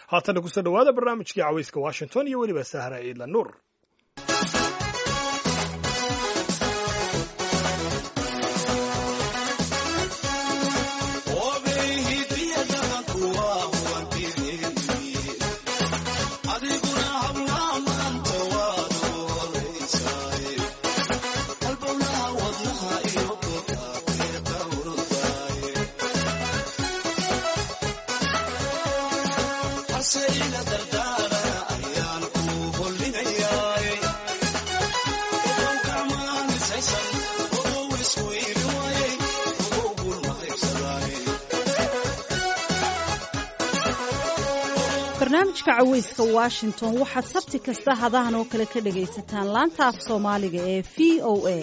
haatana kusoo dhowaada barnaamijkii cawayska washington iyo weliba sahra ciidla nuur barnaamijka caweyska washington waxaad sabti kasta hadahan oo kale ka dhagaysataan laanta af soomaaliga ee v o a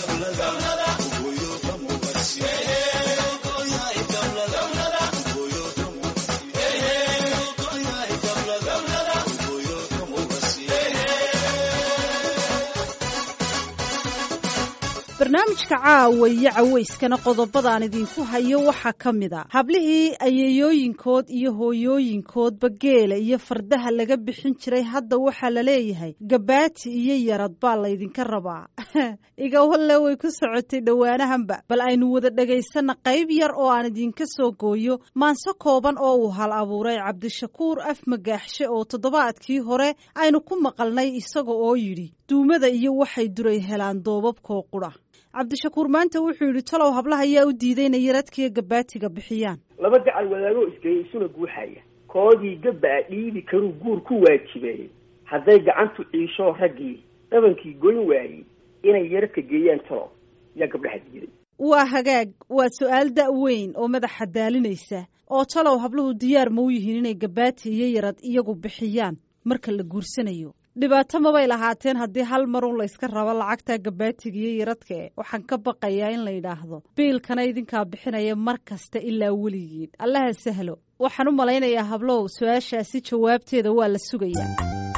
barnaamijka caawa iyo caweyskana qodobadaan idinku hayo waxaa ka mid a hablihii ayeeyooyinkood iyo hooyooyinkoodba geela iyo fardaha laga bixin jiray hadda waxaa la leeyahay gabaati iyo yarad baa laydinka rabaa igawalle way ku socotay dhowaanahanba bal aynu wada dhagaysana qayb yar oo aan idinka soo gooyo maanse kooban oo uu hal abuuray cabdishakuur af magaaxshe oo toddobaadkii hore aynu ku maqalnay isaga oo yidhi duumada iyo waxay duray helaan doobabkoo qudha cabdishakuur maanta wuxuu yidhi talow hablaha ayaa u diiday inay yaradkiiyo gabaatiga bixiyaan laba gacal wadaagoo isgeeyay isuna guuxaya koodii gabaa dhiibi karuu guur ku waajibeeyey hadday gacantu ciishoo raggii dhabankii goyn waayey inay yaradka geeyaan talow yaa gabdhaha diiday waa hagaag waa su-aal da' weyn oo madaxa daalinaysa oo talow habluhu diyaar ma u yihiin inay gabaati iyo yarad iyagu bixiyaan marka la guursanayo dhibaato mabay lahaateen haddii hal marun layska rabo lacagta gabaatiga iyo yaradkae waxaan ka baqayaa in la yidhaahdo biilkana idinkaa bixinaya mar kasta ilaa weligiin allaha sahlo waxaan u malaynayaa hablow su-aashaasi jawaabteeda waa la sugayaa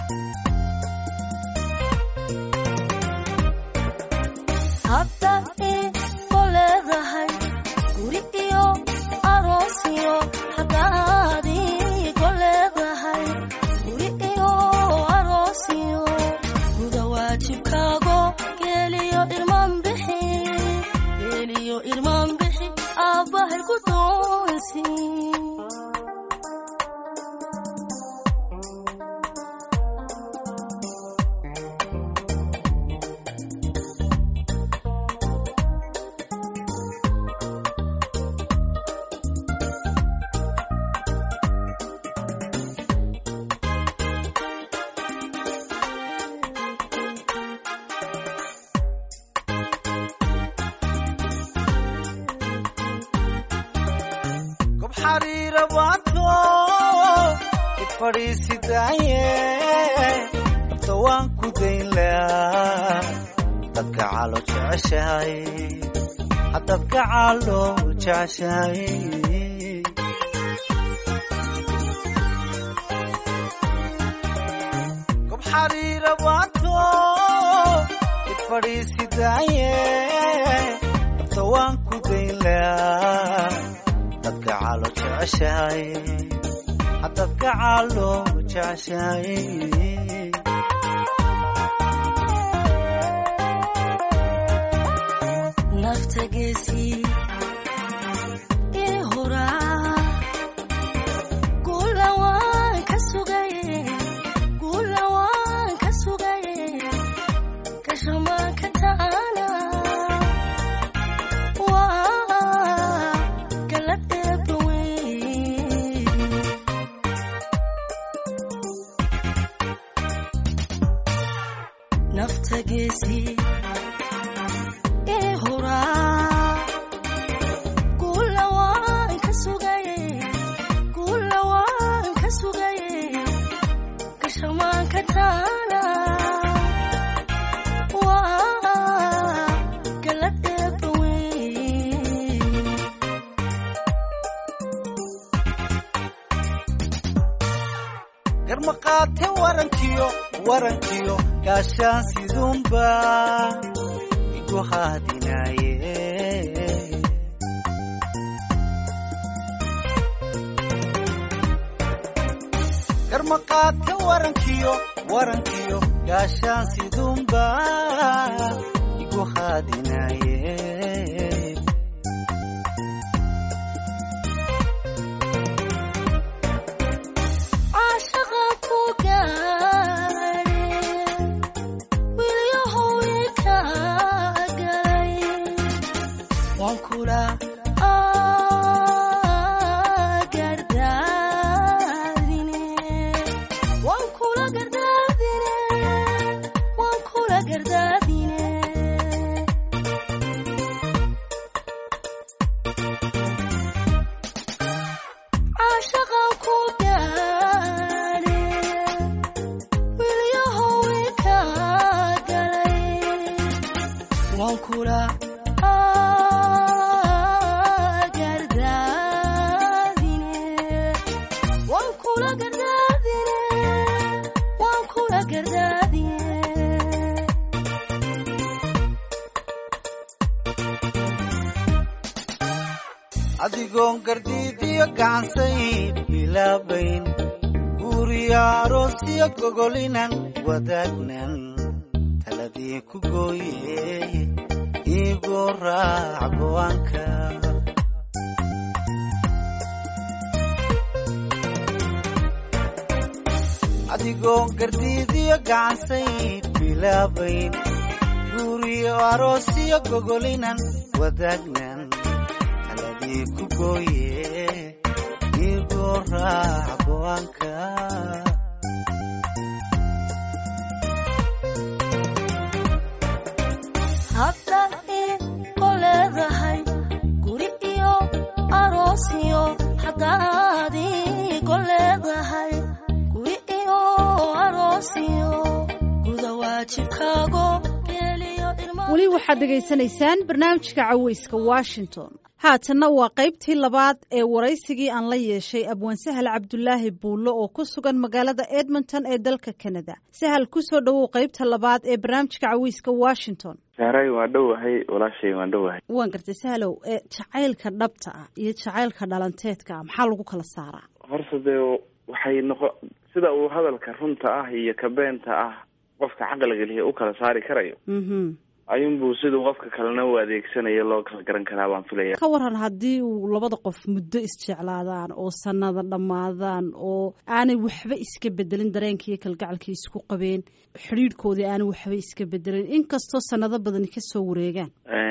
garmaqaate warankiyo warankiyo gaashaan sidunba igu haadinaye garmaqaate warankiyo warankiyo gaashaan sidunba igu haadinaye caashaqa ku gaadhe wilyahow ika galay waan kula gardaadine waan kula gardaadine waan kula gardaadine caashaqa ku gaadhe wilyahow ika galay waan kula gardaadine waan kula gardaadine waan kula gardaadine adigoon gardiidiyo gacansayn bilaabayn guuriyo aroosiyo gogolinan wadaagnan taladii ku gooye iigoo raac go'aanka adigoon gardiidiyo gacansayn bilaabayn guuriyo aroosiyo gogolinan wadaagnan taladii ku gooye iigoo raac go'aanka haddaad iiqo leedahay guri iyo aroos iyo haddaad iiqo leedahay guri iyo aroos iyo guda waajibkaago geeliyo irma weli waxaad dhegaysanaysaan barnaamijka caweyska washington haatanna waa qaybtii labaad ee waraysigii aan la yeeshay abwaan sahal cabdulaahi buullo oo ku sugan magaalada edmonton ee dalka canada sahal kusoo dhowow qaybta labaad ee barnaamijka caweyska washington saaray waan dhowahay walaashay waan dhowahay waan gartay sahalow ee jacaylka dhabta ah iyo jacaylka dhalanteedka ah maxaa lagu kala saaraa horta dee waxay noqo sida uu hadalka runta ah iyo ka beenta ah qofka caqliga lihi u kala saari karayo mhm ayuunbuu siduu qofka kalena u adeegsanayo loo kala garan karaa baan filaya ka waran haddii uu labada qof muddo isjeclaadaan oo sanada dhammaadaan oo aanay waxba iska bedelin dareenkaiyo kalgacalkii isku qabeen xidhiidhkoodii aanay waxba iska bedelin inkastoo sanado badani kasoo wareegaan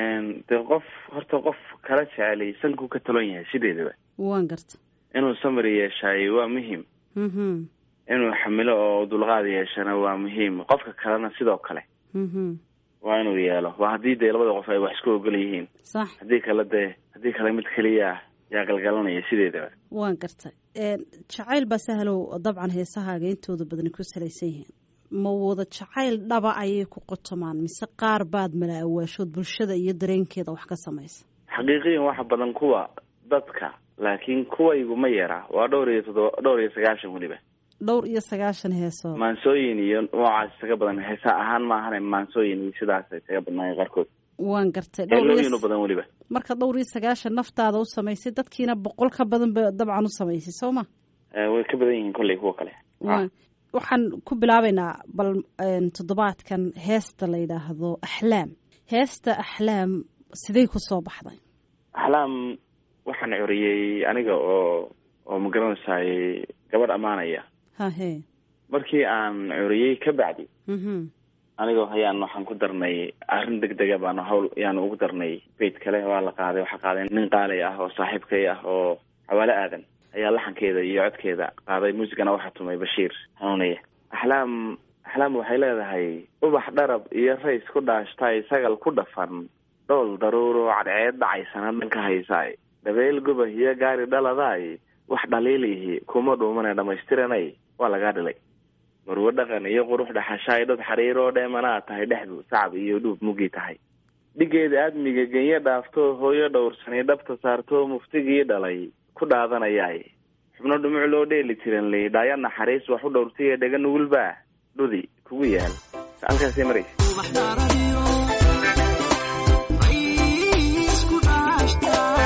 dee qof horta qof kala jecelay sankuu ka talon yahay sideedaba waan garta inuu samri yeeshaayo waa muhiim mhm inuu xamilo oo dulqaad yeeshana waa muhiim qofka kalena sidoo kale mhm waa inuu yeelo waa haddii dee labada qof ay wax isku ogol yihiin sax haddii kale dee haddii kale mid keliya ah yaa galgalanaya sideedaba waan gartay jacayl baa sahalow dabcan heesahaaga intooda badani ku salaysan yihiin ma wada jacayl dhaba ayay ku qotomaan mise qaar baad mala awaashood bulshada iyo dareenkeeda wax ka samaysa xaqiiqiyan waxa badan kuwa dadka laakiin kuwaygu ma yara waa dhowr iyo toddoba dhowr iyo sagaashan weliba dhowr iyo sagaashan heesood maansooyin iyo noocaas isaga badan heesa ahaan maahane maansooyin iyo sidaas isaga badnaayeen qaarkood waan gartay dhowr heelooyin iyo u badan weliba marka dhowr iyo sagaashan naftaada u samaysay dadkiina boqol ka badan ba dabcan u samaysay soo ma Eh, way ka badan yihiin kolley kuwa kale Waan- waxaan ku bilaabaynaa bal een, toddobaadkan heesta la yidhaahdo axlaam heesta axlaam sidey ku soo baxday axlaam waxaan curiyey aniga oo oo magaranaysaay gabadh ammaanaya hahe markii aan curiyey ka bacdi mhm anigoo hayaan waxaan ku darnay arrin degdega baanu hawl yaanu ugu darnay beyt kale waa la qaaday waxaa qaaday nin qaalay ah oo saaxiibkay ah oo xawaale aadan ayaa laxankeeda iyo codkeeda qaaday muusigana waxaa tumay bashiir hanuuniye axlaam axlaam waxay leedahay ubax dharab iyo rays ku dhaashtay sagal ku dhafan dhool daruuro cadceed dhacaysana dhanka haysaay dabeyl gubah iyo gaari dhaladaay wax dhaliilihi kuma dhuumane dhamaystiranay waa lagaa dhilay marwo dhaqan iyo qurux dhaxashaay dad xariir oo dheemanaa tahay dhexdu sacab iyo dhuub mugii tahay dhigeeda aadmiga genyo dhaafto hooyo dhowrsani dhabta saarto muftigii dhalay ku dhaadanayaay xubno dhumuc loo dheeli tiran ley dhaayo naxariis wax u dhowrtaiyo dhega nugulbaa dhudi kugu yaal halkaasay maraysa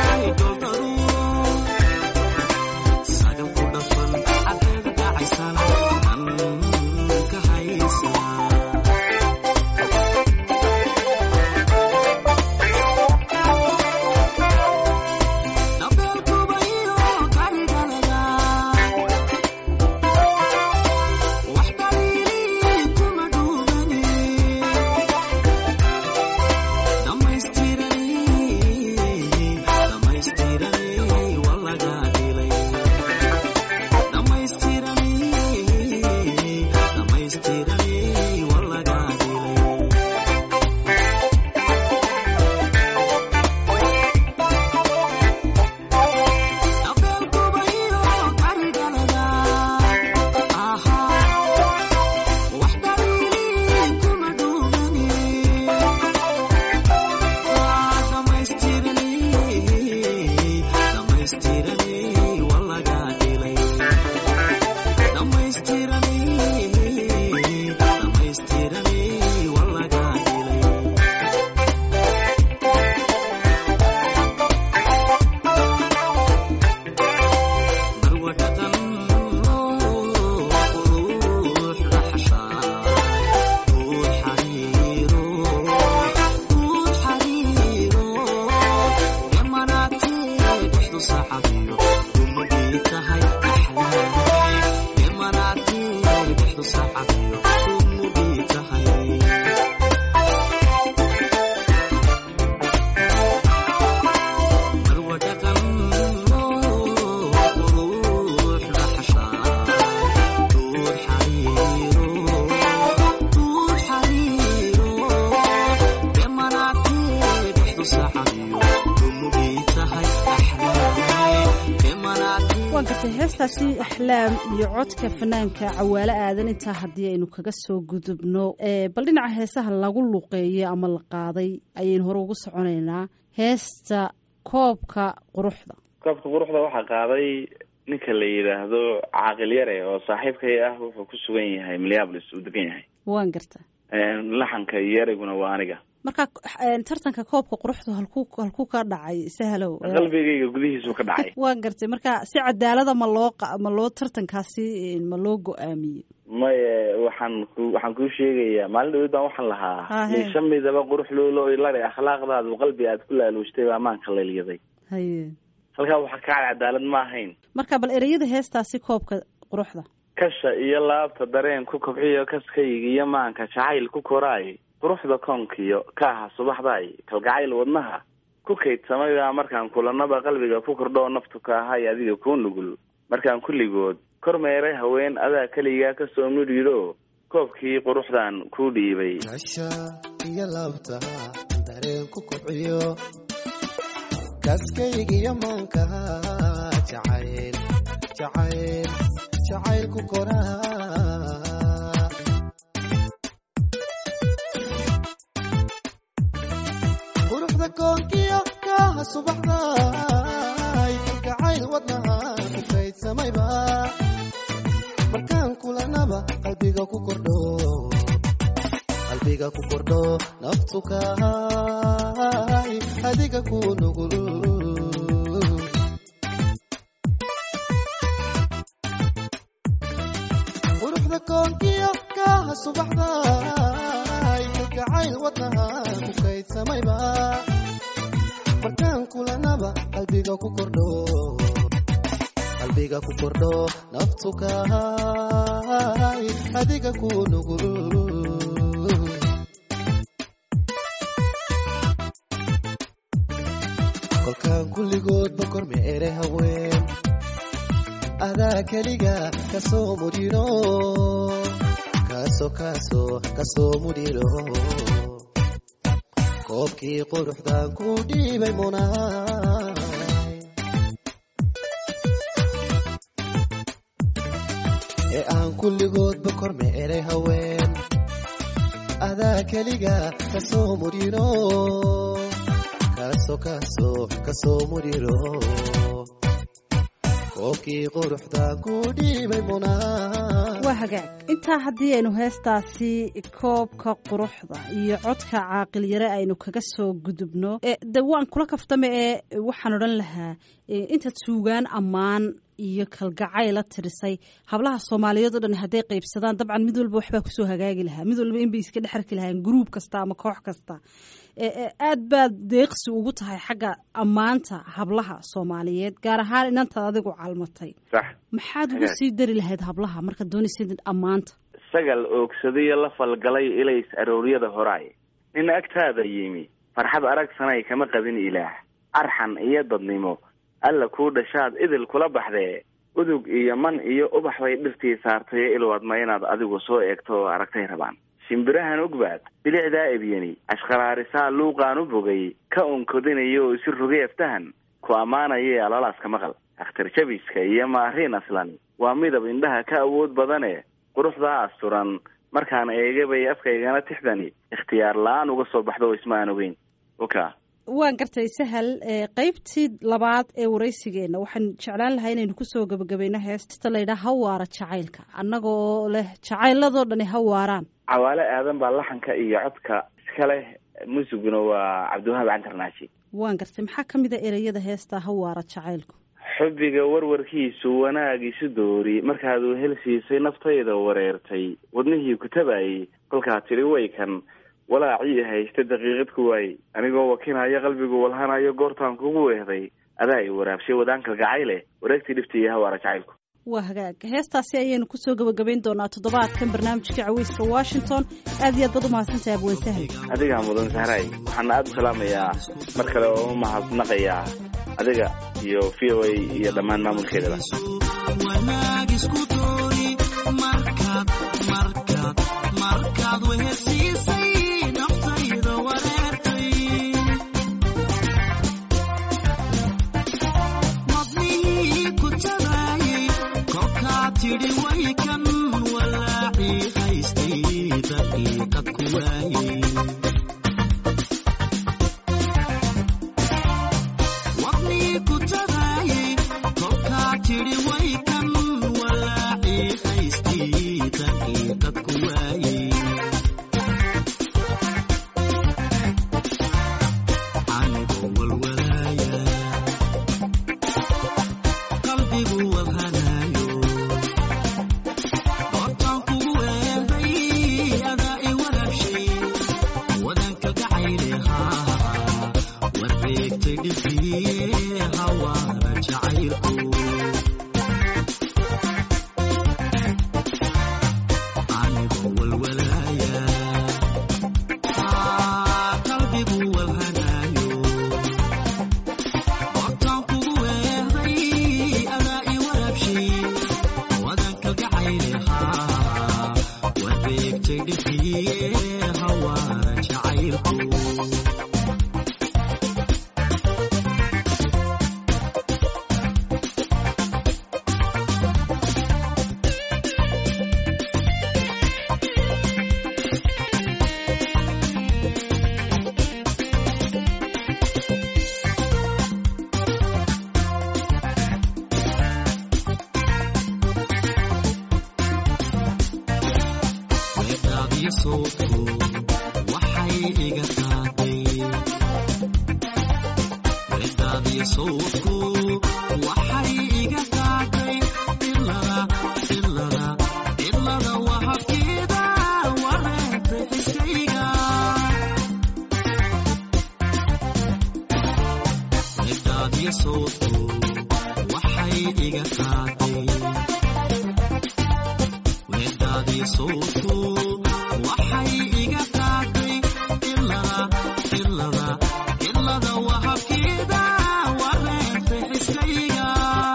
Sagal ku dhafan, cadeeda dhacaysan heestaasi axlaam iyo codka fanaanka cawaalo aadan intaa haddii aynu kaga soo gudubno bal dhinaca heesaha lagu luqeeyey ama la qaaday ayaynu hore ugu soconaynaa heesta koobka quruxda koobka quruxda waxaa qaaday ninka la yidhaahdo caaqil yare oo saaxiibkay ah wuxuu ku sugan yahay minneapolis uu degan yahay waan garta laxanka iyo ereyguna waa aniga marka tartanka koobka quruxdu halku halkuu ka dhacay sahlow qalbigayga gudihiisuu ka dhacay waan gartay marka si cadaalada ma loo ma loo tartankaasi ma loo go-aamiyey maye waxaan ku waxaan kuu sheegayaa maalin dhawid baan waxaan lahaa liisha midaba qurux loolo ilare akhlaaqdaadu qalbi aad ku laaluushtay baa maanka leelyaday haye halkaa waxaa ka cad cadaalad ma ahayn marka bal ereyada heestaasi koobka quruxda kasha iyo laabta dareen ku kobxiyo kaskayga iyo maanka jacayl ku koraay quruxda koonkiyo kaaha subaxdaay kalgacayl wadnaha ku kaydsamaydaa markaan kulanaba qalbiga ku kordhoo naftu ka ahay adiga kuu nugul markaan kulligood kor meeray haween adaa keligaa kasoo midhiidho koobkii quruxdan kuu dhiibay kasha iyo laabta dareen ku kobciyo kaskaygiyo maankaha jacayl jacayl jacayl ku koraa quruxda koonkiyo kaaha subaxday kalgacayl wadnaha ku kaydsamayba markaan kulanaba qalbiga ku kordho qalbiga ku kordho naftu kahay adiga ku nugul quruxda koonkiyo kaaha subaxday kalgacayl wadnaha ku kaydsamayba markaan kulanaba qalbiga ku kordho qalbiga ku kordho naftu kahay adiga ku nugul kolkaan kulligoodba korme ere haween adaa keliga kasoo mudhiro kaaso kaaso kasoo mudhiro koobkii quruxdan ku dhiibay munaay ee aan kulligoodba korme eray haween adaa keliga kasoo mudhiro kaaso kaaso kasoo mudhiro koobkii quruxdan ku dhiibay munaay waa hagaag intaa haddii aynu heestaasi koobka quruxda iyo codka caaqil yare aynu kaga soo gudubno de waan kula kaftame ee waxaan odhan lahaa intaad suugaan ammaan iyo kalgacayla tirisay hablaha soomaaliyeed o dhan hadday qaybsadaan dabcan mid walba waxbaa kusoo hagaagi lahaa mid walba inbay iska dhex arki lahaan gruub kasta ama koox kasta aad baad deeqsi ugu tahay xagga ammaanta hablaha soomaaliyeed gaar ahaan inantaad adigu calmatay sax maxaad ugu sii dari lahayd hablaha markaad doonaysid ammaanta sagal oogsadayo la falgalay ilays arooryada horaay nin agtaada yimi farxad aragsanay kama qabin ilaah arxan iyo dadnimo alla kuu dhashaad idil kula baxdee udug iyo man iyo ubax bay dhirtii saartay ilwadma inaad adigu soo eegto oo aragtay rabaan shimbirahan ugbaad bilicdaa ebyani ashqaraarisaa luuqaan u bogay ka unkodinayo oo isi rogay aftahan ku ammaanaya alolaaska maqal akhtar jabiska iyo maariin aslan waa midab indhaha ka awood badane quruxdaa asturan markaan eegabay afkaygana tixdani ikhtiyaar la-aan uga soo baxdo isma aan ogeyn oka waan gartay sahal qeybtii labaad ee waraysigeenna waxaan jeclaan lahaa inaynu kusoo gebagabayno heesta laydhaha hawaara jacaylka annagoo leh jacayladoo dhani hawaaraan cawaale aadan baa laxanka iyo codka iska leh musiguna waa cabdiwahaab cantarnaashi waan gartay maxaa ka mid a ereyada heesta hawaara jacaylku xubbiga warwarkiisu wanaag isu doori markaad wehel siisay naftayda wareertay wadnihii ku tabayay kolkaa tidhi waykan walaacii haysta daqiiqad ku waayey anigoo wakinaya qalbigu walhanayo goortaan kugu weehday adaa i waraabshay wadaankal gacayle wareegtii dhifta iyo hawaara jacaylku waa hagaag heestaasi ayaynu kusoo gebagabayn doonaa toddobaadkan barnaamijka caweyska washington aad iyo aad baad umahadsantahay abween sahal adigaa mudan sahray waxaana aada u salaamayaa mar kale oo u mahadnaqayaa adiga iyo v o a iyo dhammaan maamulkeedaba wanaag isku doori markaad markaad markaad wehersiisay naftayda wareertay madnihii ku tabaayay wareegtay dhibiye hawaara jacaylku weedhaadiyo sawdku waxay iga qaaday weedhaadiyo sawdku waxay iga qaaday ilada ilada ilada wahabkeeda wareegtay xiskayga weedhaadiyo sawdku waxay iga qaaday weedhaadiyo sawdku waxay iga qaaday ilada ilada ilada wahabkeeda wareegtay xiskayga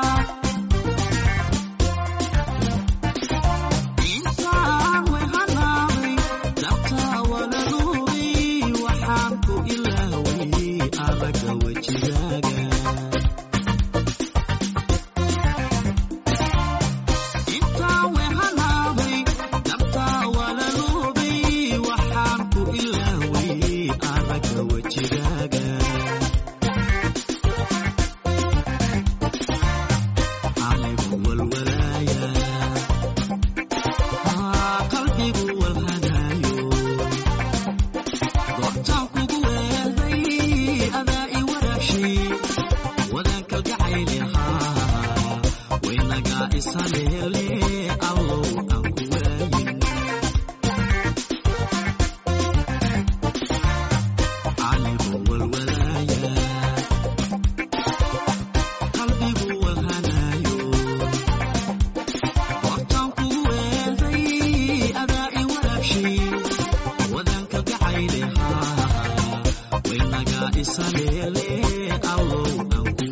intaan wehanaaday dabtaa walaluubay waxaan ku ilaaway aragga wejigaaga intaan wehanaaday dabtaa walaluubay waxaan ku ilaaway aragga wejigaaga anigu walwalaaya aa qalbigu walhadaayo goobtaan kugu weeday adaa i waraabshay wadaan kalgacayli haa waynagaa isaleele allow aan ku waayin anigu walwalaaya qalbigu walhanaayo goobtaan kugu weeday adaa i waraabshay wadaan kalgacayli haa waynagaa isaleele allow aan ku